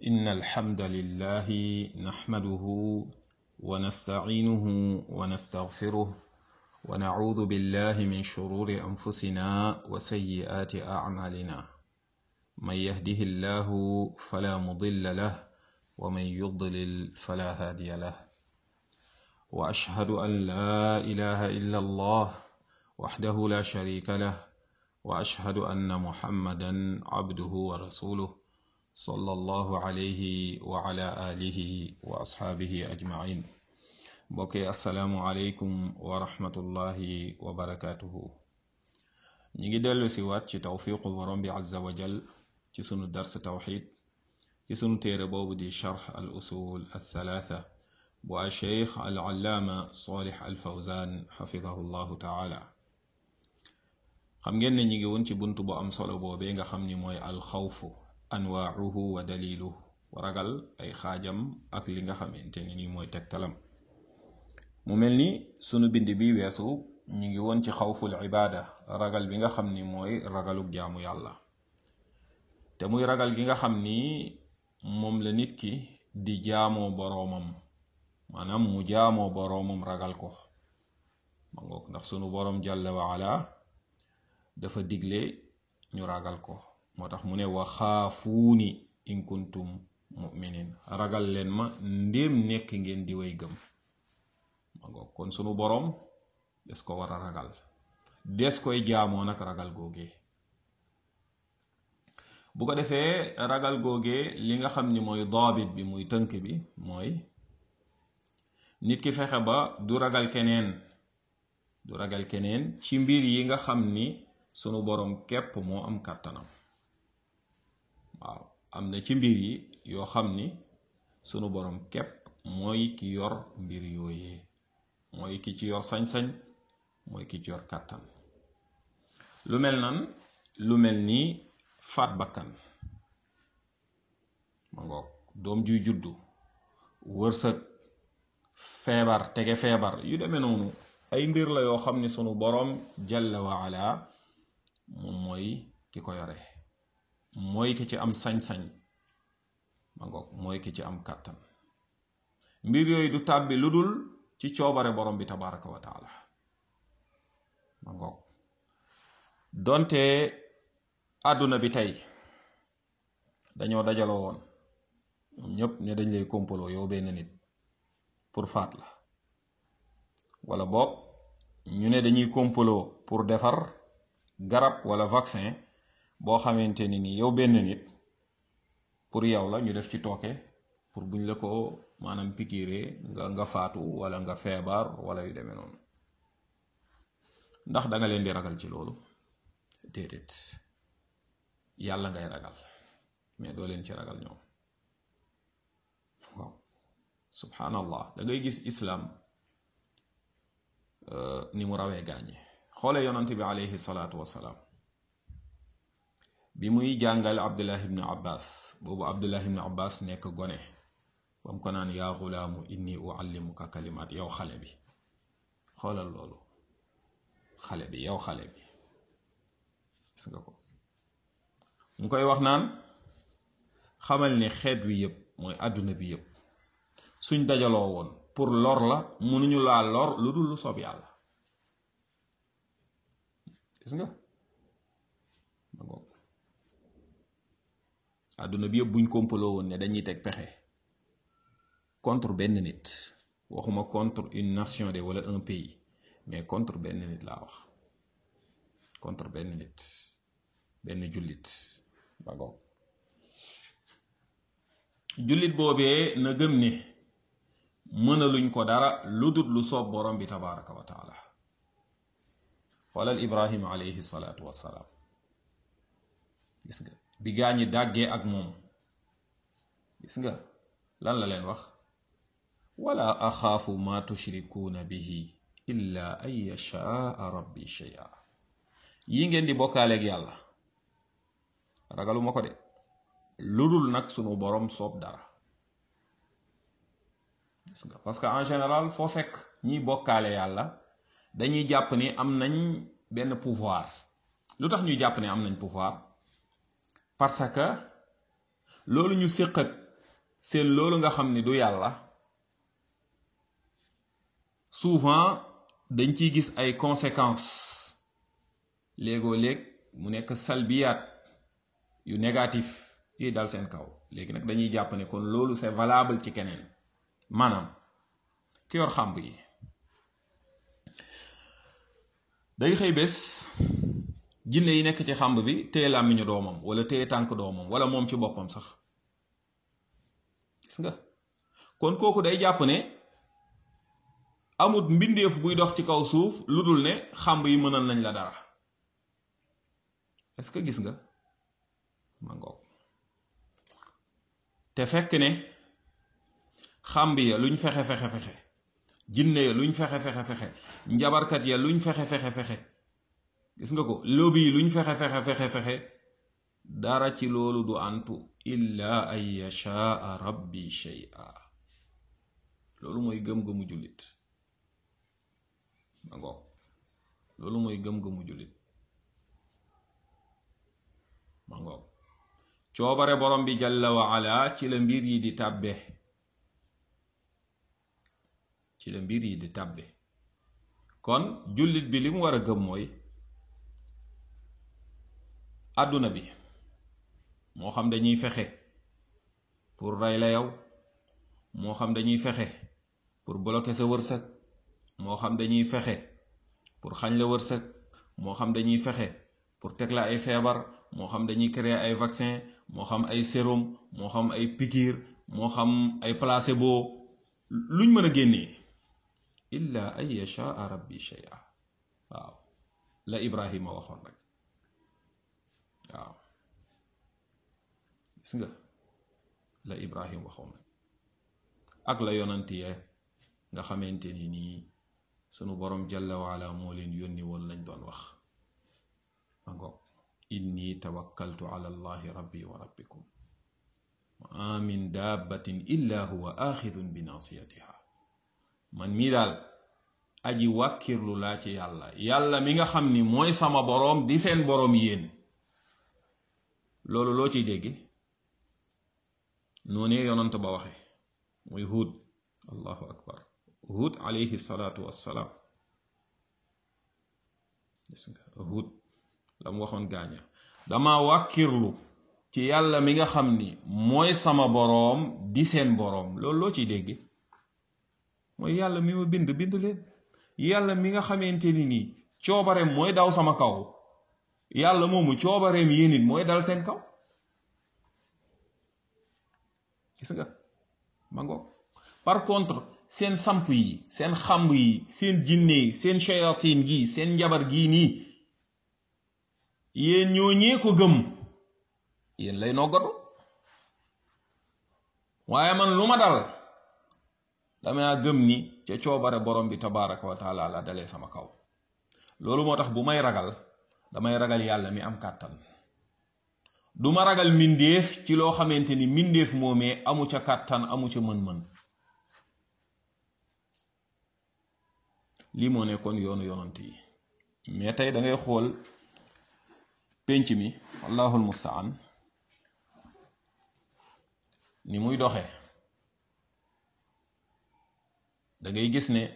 إن الحمد لله نحمده ونستعينه ونستغفره ونعوذ بالله من شرور أنفسنا وسيئات أعمالنا من يهده الله فلا مضل له ومن يضلل فلا هادي له وأشهد أن لا إله إلا الله وحده لا شريك له وأشهد أن محمدا عبده ورسوله صلى الله عليه وعلى آله وأصحابه أجمعين بوكي السلام عليكم ورحمة الله وبركاته نيجي دلو سيوات ci tawfiqu borom bi azza wa jal ci sunu dars tawxid ci sunu téere boobu di charx al usul al thalatha bu al cheikh al allaama salih al fawzan xafidahu llahu taala xam ngeen ne ñi ngi woon ci bunt bu am solo boobee nga xam ni mooy al xawfu anwaauhu wa daliluhu ragal ay xaajam ak li nga xamante ni ni mooy tegtalam mu mel ni sunu bind bi weesu ñi ngi woon ci xawful ibaada ragal bi nga xam ni mooy ragalug jaamu yàlla te muy ragal gi nga xam ni moom la nit ki di jaamoo boroomam maanaam mu jaamoo boroomam ragal ko ma ngoog ndax sunu boroom jàlla wa ala dafa digle ñu ragal ko moo tax mu ne wa xaafuuni in kuntum muminin ragal leen ma ndéem nekk ngeen di way gëm ma ngoog kon sunu boroom des ko war a ragal des koy jaamoo nag ragal googee bu ko defee ragal googee li nga xam ni mooy daabit bi muy tënk bi mooy nit ki fexe ba du ragal keneen du ragal keneen ci mbir yi nga xam ni sunu boroom képp moo am kàttanam waaw am na ci mbir yi yoo xam ni sunu boroom képp mooy ki yor mbir yooyee mooy ki ci yor sañ-sañ mooy ki ci yor kàttan lu mel nan lu mel ni faat bakkan ma ngoog doom juy juddu wërsëg feebar tege feebar yu demee noonu ay mbir la yoo xam ne sunu boroom jalla wa ala moom mooy ki ko yore mooy ki ci am sañ-sañ ma ngoog mooy ki ci am kàttan mbir yooyu du tàbbi lu dul ci coobare borom bi tabaraka wa taala ma ngoog donte àdduna bi tey dañoo dajaloo woon ñoom ñëpp ne dañ lay kompaloo yow benn nit pour faat la wala boog ñu ne dañuy kompaloo pour defar garab wala vaccin boo xamante ni ni yow benn nit pour yow la ñu def ci tooke pour buñ la ko maanaam pikiire nga nga faatu wala nga feebar wala yu demee noonu ndax da nga leen di ragal ci loolu déedéet yàlla ngay ragal mais doo leen ci ragal ñoom waaw subhanallah da ngay gis islam ni mu rawee gaañi xoole yonante bi alayhi salaatu wassalaam bi muy jàngal abdullah ibnu abbas boobu abdullah ibnu abbas nekk gone bam ko naan yaa xulaamu inni uallimuka kalimaat yow xale bi xoolal loolu xale bi yow xale bi gis nga ko mu koy wax naan xamal ne xeet wi yëpp mooy àdduna bi yëpp suñ dajaloo woon pour lor la mënuñu laa lor lu dul lu soob yàlla gis nga ma ngoog àdduna bi yëpp buñ kompaloo woon ne dañuy teg pexe contre benn nit waxuma contre une nation de wala un pays mais contre benn nit laa wax contre benn nit benn jullit ba ngoog jullit boobee na gëm ne mënaluñ ko dara lu dut lu soob borom bi tabaraka wa taala xoolal ibrahima alayhi salaatu wassalaam gis nga bi gaañi dàggee ak moom gis nga lan la leen wax wala axaafu ma tushrikuuna bihi illa an yashaa rabbi shay'a yi ngeen di bokkaaleeg yàlla ragaluma ko de lu dul nag sunu boroom soob dara gis nga parce que en général foo fekk ñiy bokkaale yàlla dañuy jàpp ni am nañ benn pouvoir lu tax ñuy jàpp ne am nañ pouvoir parce que loolu ñu séq ak seen loolu nga xam ni du yàlla souvent dañ ciy gis ay conséquences léegoo léeg mu nekk salbiyaat yu négatif yuy dal seen kaw léegi nag dañuy jàpp ne kon loolu c'est valable ci keneen maanaam ki yor xàmb yi day xëy bés jinne yi nekk ci xàmb bi téye làmmiñu doomam wala téye tànk doomam wala moom ci boppam sax gis nga kon kooku day jàpp ne amut mbindeef buy dox ci kaw suuf lu dul ne xàmb yi mënal nañ la dara est-ce que gis nga ma ngoog te fekk ne xàmb ya luñ fexe fexe fexe jinne ya luñ fexe fexe fexe njabarkat ya luñ fexe fexe fexe gis nga ko lobby yi luñ fexe fexe fexe fexe dara ci loolu du antu illa an yashaa rabbi shay'a loolu mooy gëm-gëmu jullit ma ngoog loolu mooy gëm-gëmu jullit ma ngoog coobare borom bi jalla wa ala ci la mbir yi di tàbbe ci la mbir yi di tàbbe kon jullit bi li mu war a gëm mooy àdduna bi moo xam dañuy fexe pour rey la yow moo xam dañuy fexe pour bloquer sa wërsëg moo xam dañuy fexe pour xañ la wërsëg moo xam dañuy fexe pour teg la ay feebar moo xam dañuy créer ay vaccin moo xam ay sérum moo xam ay piqûre moo xam ay placebo luñ mën a génnee illa an yashaa rabbi shay'a waaw la ibrahima waxoon rek waaw gis nga la ibrahim waxoon rek ak la yonantiye nga xamante ni nii sunu borom jalla waala moo leen yónni woon lañ doon wax ma ngoog inni tawakkaltu ala allahi rabbi wa rabbikum ma min dabbatin illa huwa axidun bi nasiyatiha man mii daal aji wàkkirlu laa ci yàlla yàlla mi nga xam ni mooy sama boroom di seen boroom yéen loolu loo ciy dégg noonee yonant ba waxe muy huud allahu akbar huud alayhi salaatu wassalaam gis nga huud la mu waxoon gaaña dama wàkkirlu ci yàlla mi nga xam ni mooy sama boroom di seen boroom loolu loo ciy dégg mooy yàlla mi ma bind bind leen yàlla mi nga xamante ni nii coobareem mooy daw sama kaw yàlla moomu coobareem yéen it mooy dal seen kaw gis nga ma ngoog par contre seen samp yi seen xamb yi seen jinne yi seen shayatin gi seen njabar gii nii yéen ñoo ñee ko gëm yéen lay noggatu waaye man lu ma dal dama gëm ni ca coobare borom bi tabaraka wa taala la dalee sama kaw loolu moo tax bu may ragal damay ragal yàlla mi am kàttan du ma ragal mbindeef ci loo xamante ni mbindeef moomee amu ca kàttan amu ca mën-mën lii moo nekkoon yoonu yonant yi mais tey da ngay xool pénc mi wallahul mustaan ni muy doxe da ngay gis ne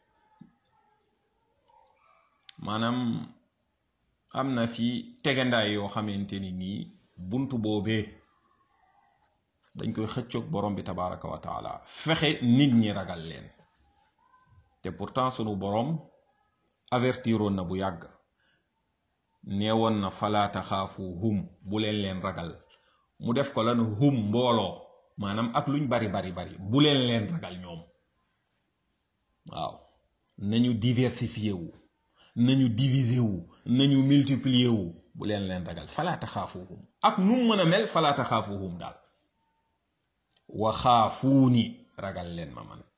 maanaam am na fi tegandaay yoo xamante ni nii bunt boobee dañ koy xëccoog borom bi tabaraka wa taala fexe nit ñi ragal leen te pourtant sunu borom avertiroon na bu yàgg neewoon na falaata xaafu hum bu leen leen ragal mu def ko lan hum mbooloo maanaam ak luñ bari bari bari bu leen leen ragal ñoom waaw nañu diversifié wu nañu diviser wu nañu multiplier wu bu leen leen ragal falaata xaafuhum ak nu mu mën a mel falaata xaafuhum daal wa xaafuuni ragal leen ma man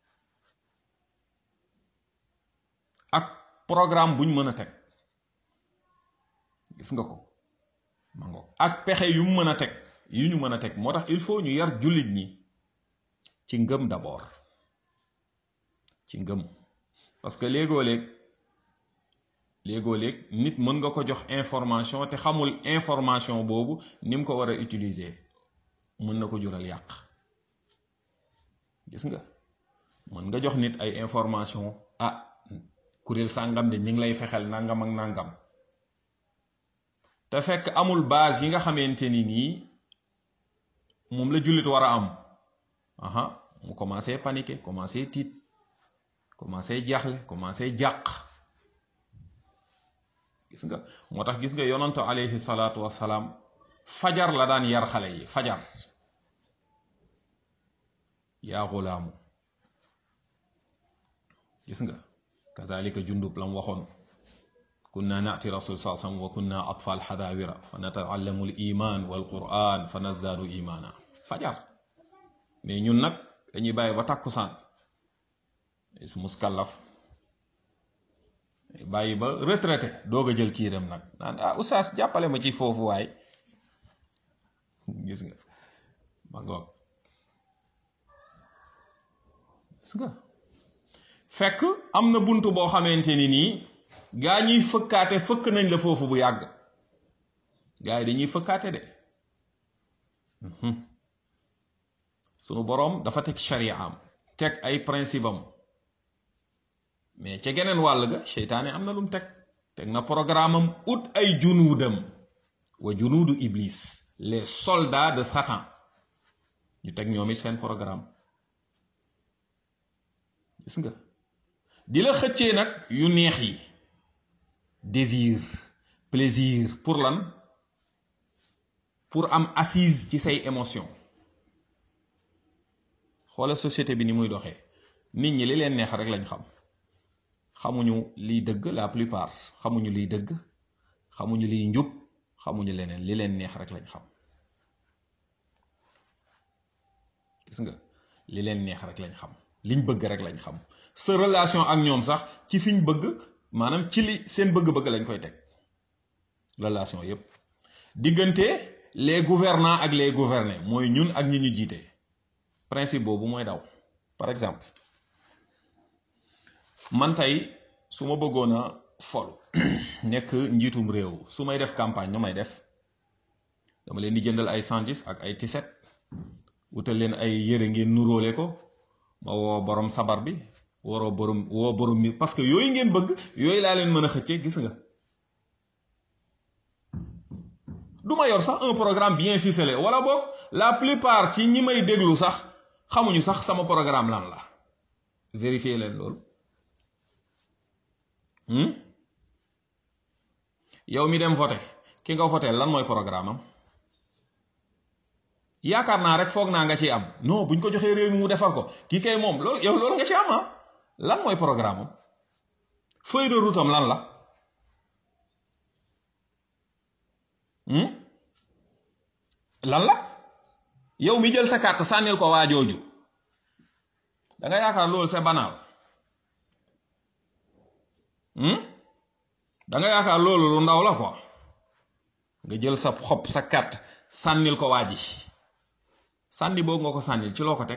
ak programme buñ mën a teg gis nga ko ma ngo ak pexe yu mu mën a teg yu ñu mën a teg moo tax il faut ñu yar jullit ñi ci ngëm d'abord ci ngëm parce que léegoo-léeg léegoo-léeg nit mën nga ko jox information te xamul information boobu ni mu ko war a utiliser mën na ko jural yàq gis nga mën nga jox nit ay information ah kuréel sàngam de ñu ngi lay fexel nangam ak nangam te fekk amul base yi nga xamante ni nii moom la jullit war a am aha mu commencé paniquer commencé tiit commencé jaaxle commencé jàq gis nga moo tax gis nga yonantu alayhi salaatu wassalaam fajar la daan yar xale yi fajar yaa xulaamu gis nga kazalika jundub lam waxoon kunna naati rasul saa sallam wa kunna atfal xadaawira fa nataallamu l iman wal quran fa nazdaadu imaana fajar mais ñun nag dañuy bàyyi ba tàkkusaan is muskallaf bàyyi ba retraité doog a jël kiiram nag naan ah oustaz jàppale ma ci foofu waay gis nga ma ngoog gis nga fekk am na bunt boo xamante ni nii gaa ñiy fëkkaate fëkk nañ la foofu bu yàgg gaa yi dañuy fëkkaate de sunu boroom dafa teg sharia am teg ay principe am mais ca geneen wàll ga seytaane am na lum teg teg na programme am ut ay junuudam wa junuudu iblis les soldats de satan ñu teg ñoom it seen programme gis nga di la xëccee nag yu neex yi désir plaisir pour lan pour am assise ci say émotion xoola société bi ni muy doxee nit ñi li leen neex rek lañ xam xamuñu liy dëgg la plupart xamuñu liy dëgg xamuñu liy njub xamuñu leneen li leen neex rek lañ xam gis nga li leen neex rek lañ xam liñ bëgg rek lañ xam sa relation ak ñoom sax ci fiñ bëgg maanaam ci li seen bëgg-bëgg lañ koy teg relation yépp diggante les gouvernants ak les gouvernés mooy ñun ak ñi ñu jiite principe boobu mooy daw par exemple man tey su ma bëggoon a fol nekk njiitum réew su may def campagne nu may def dama leen di jëndal ay sandwich ak ay tiset wutal leen ay yére ngeen nuróole ko ma woo borom sabar bi waroo borom woo borom mi parce que yooyu ngeen bëgg yooyu laa leen mën a xëccee gis nga du ma yor sax un programme bien ficelé wala boog la plupart ci ñi may déglu sax xamuñu sax sama programme lan la vérifier leen loolu yow mi dem voté ki nga voté lan mooy programme am yaakaar naa rek foog naa nga ci am non buñ ko joxee réew mi mu defar ko kii kay moom loolu yow loolu nga ci am ah lan mooy programme am feuille de route am lan la lan la yow mi jël sa carte sànnil ko waa jooju da nga yaakaar loolu c'est banal da nga yaakaar loolu lu ndaw la quoi nga jël sa xob sa carte sànnil ko waa ji sànni boobu nga ko sànnil ci loo ko teg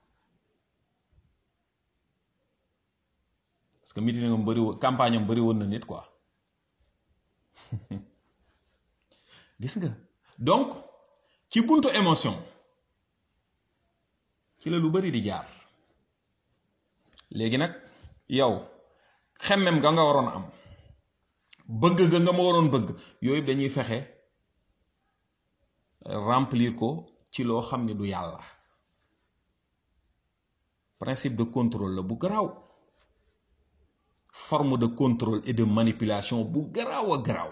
parce que meeting am bëri woon campagne am bëri woon na nit quoi gis nga donc ci buntu émotion ci la lu bëri di jaar léegi nag yow xemmem ga nga waroon am bëgg ga nga ma waroon bëgg yooyu dañuy fexe remplir ko ci loo xam ne du yàlla principe de contrôle la bu garaaw forme de contrôle et de manipulation bu garaaw a garaaw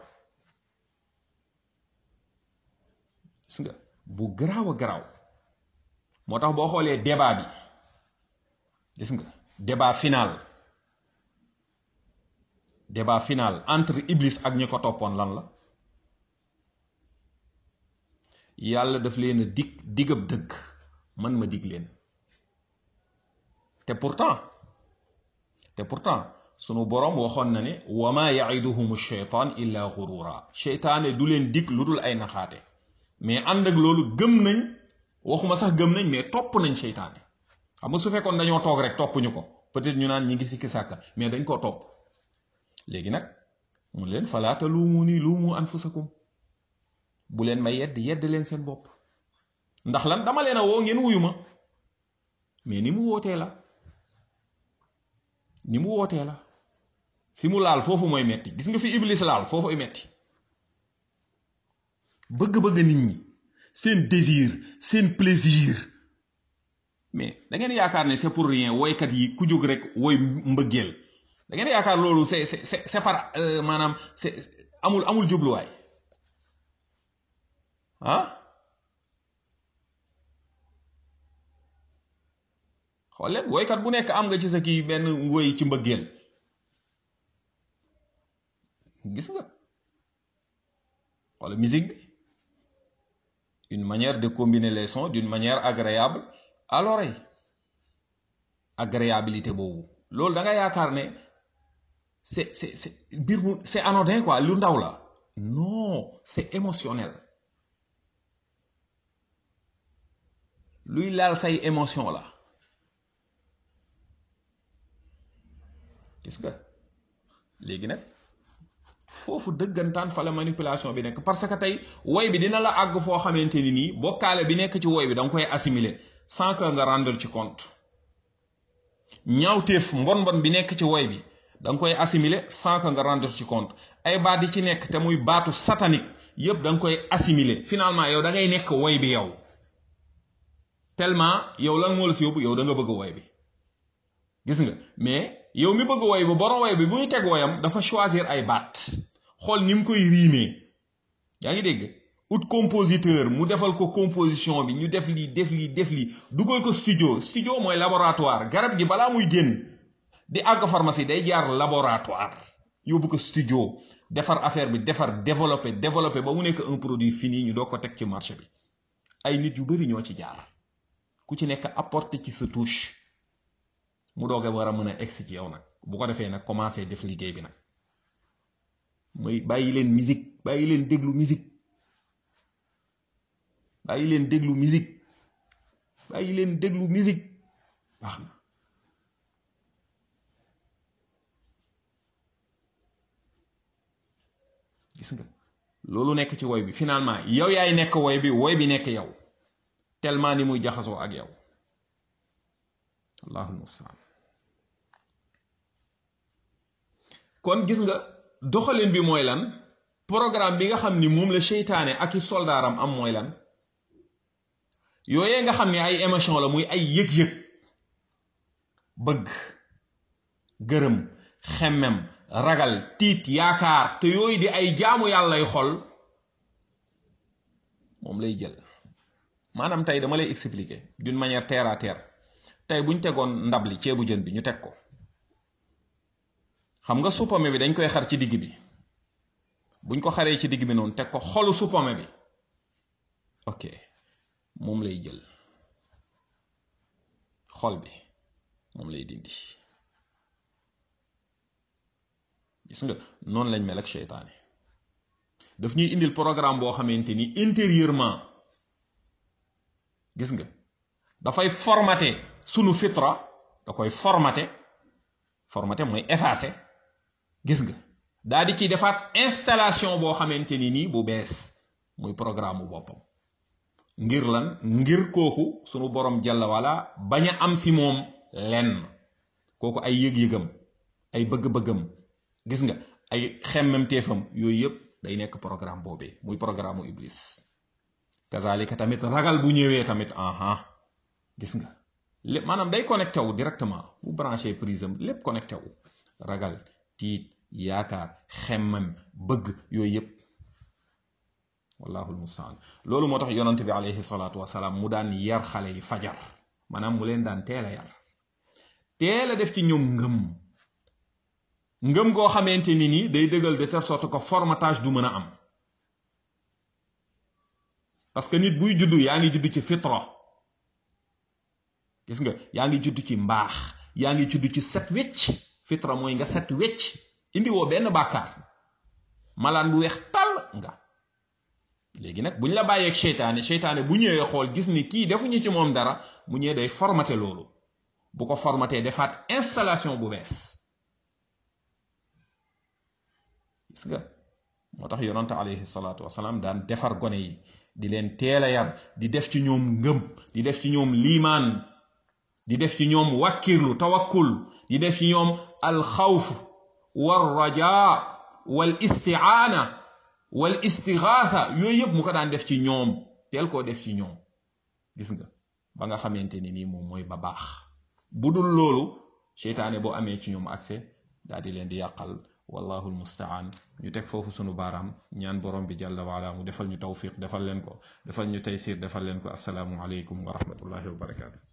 gis nga bu garaaw a garaaw moo tax boo xoolee débat bi gis nga débat final débat final entre Iblis ak ñi ko toppoon lan la yàlla daf leen a dig digab dëgg man ma dig leen te pourtant te pourtant sunu boroom waxoon na ne wa ma yaiduhum sheytaan illa gurura sheytaane du leen dig lu dul ay naxaate mais ànd ak loolu gëm nañ waxuma sax gëm nañ mais topp nañ sheytaane xam nga su fekkoon dañoo toog rek toppuñu ko peut-être ñu naan ñi ngi sikki sàkka mais dañ koo topp léegi nag mun leen falaata luumu nii luumu anfusakum bu leen ma yedd yedd leen seen bopp ndax lan dama leen a woo ngeen wuyu ma mais ni mu wootee la ni mu wootee la fi mu laal foofu mooy metti gis nga fi iblis laal foofu metti bëgg-bëgg nit ñi seen désir seen plaisir mais da ngeen yaakaar ne c'est pour rien woykat yi ku jóg rek woy mbëggeel da ngeen yaakaar loolu c'est c'est c'est par maanaam c'est amul amul jubluwaay ah xool leen woykat bu nekk am nga ci sa kii benn woy ci mbëggeel gis nga wala musique bi une manière de combiner les sons d'une manière agréable à l'oreille agréabilité boobu loolu da nga yaakaar ne c'est c'est c'est mbir mu c'est anodin quoi lu ndaw la non c'est émotionnel luy laal say émotion la gis nga léegi nag foofu dëggantaan fa la manipulation bi nekk parce que tey woy bi dina la àgg foo xamante ni nii bokkaale bi nekk ci woy bi da nga koy assimiler sans que nga rendre ci compte ñaawteef mbon mbon bi nekk ci woy bi da nga koy assimiler sans que nga rendre ci compte ay baat yi ci nekk te muy baatu satanique yépp da nga koy assimiler finalement yow da ngay nekk woy bi yow tellement yow lan moo la fi yóbbu yow da nga bëgg woy bi gis nga mais yow mi bëgg woy bi borom woy bi bu ñu teg woyam dafa choisir ay baat xool ni mu koy riimee yaa ngi dégg ut compositeur mu defal ko composition bi ñu def lii def lii def lii dugal ko studio studio mooy laboratoire garab gi balaa muy génn di àgg pharmacie day jaar laboratoire yóbbu ko studio defar affaire bi defar développer développer ba mu nekk un produit fini ñu doo ko teg ci marché bi ay nit yu bari ñoo ci jaar ku ci nekk apporter ci sa touche mu doog a war a mën a egsi ci yow nag bu ko defee nag commencé def liggéey bi nag muy bàyyi leen musique bàyyi leen déglu musique bàyyi leen déglu musique bàyyi leen déglu musique baax na gis nga loolu nekk ci woy bi finalement yow yaay nekk woy bi woy bi nekk yow tellement ni muy jaxasoo ak yow allahul mustaan kon gis nga doxalin bi mooy lan programme bi nga xam ni moom la seytaane ak i soldaaram am mooy lan yooyee nga xam ni ay émotion la muy ay yëg-yëg bëgg gërëm xemmem ragal tiit yaakaar te yooyu di ay jaamu yàllay xol moom lay jël maanaam tey dama lay expliquer d'une manière terre à terre tey buñ tegoon ndab li ceebu jën bi ñu teg ko xam nga suppame bi dañ koy xar ci digg bi buñ ko xaree ci digg bi noonu teg ko xolu suppame bi ok moom lay jël xol bi moom lay dindi gis nga noonu lañ mel ak seytaane daf ñuy indil programme boo xamante ni intérieurement gis nga dafay formaté sunu fitra da koy formaté formaté mooy effacé gis nga daa di ci defaat installation boo xamante ni nii bu bees muy programme bu boppam ngir lan ngir kooku sunu borom jalla wala bañ a am si moom lenn kooku ay yëg-yëgam ay bëgg-bëggam gis nga ay xemmemteefam yooyu yëpp day nekk programme boobee muy programme mu iblis kazalika tamit ragal bu ñëwee tamit aha gis nga lépp maanaam day connecté wu directement bu branché prise am lépp connecté wu ragal tiit yaakaar xemmem bëgg yooyu yëpp wallahu almustaan loolu moo tax yonent bi alayhi salaatu wasalaam mu daan yar xale yi fajar maanaam mu leen daan teel a yar teel a def ci ñoom ngëm ngëm goo xamante ni nii day dëggal de telle sorte que formatage du mën a am parce que nit buy juddu yaa ngi juddu ci fitra gis nga yaa ngi juddu ci mbaax yaa ngi juddu ci set wecc fitra mooy nga set wecc indi woo benn bàkkaar malaan bu weex tàll nga léegi nag buñ la bàyyeeg seytaane seytaane bu ñëwee xool gis ni kii defuñu ci moom dara mu ñëwee day formaté loolu bu ko formaté defaat installation bu bees gis nga moo tax yonante alayhi salaatu wasalaam daan defar gone yi di leen teel a yar di def ci ñoom ngëm di def ci ñoom liimaan di def ci ñoom wakkirlu tawakkul di def ci ñoom alxawf wal rajaa wal istiaana wal istigaatha yooyu yëpp mu ko daan def ci ñoom teel koo def ci ñoom gis nga ba nga xamante ni nii moom mooy ba baax bu dul loolu seytaane boo amee ci ñoom accès daal di leen di yàqal wallahu almustaan ñu teg foofu sunu baaraam ñaan borom bi jàlla waala mu defal ñu tawfiq defal leen ko defal ñu taysir defal leen ko asalaamu aleykum wa rahmatullahi wa barakaatu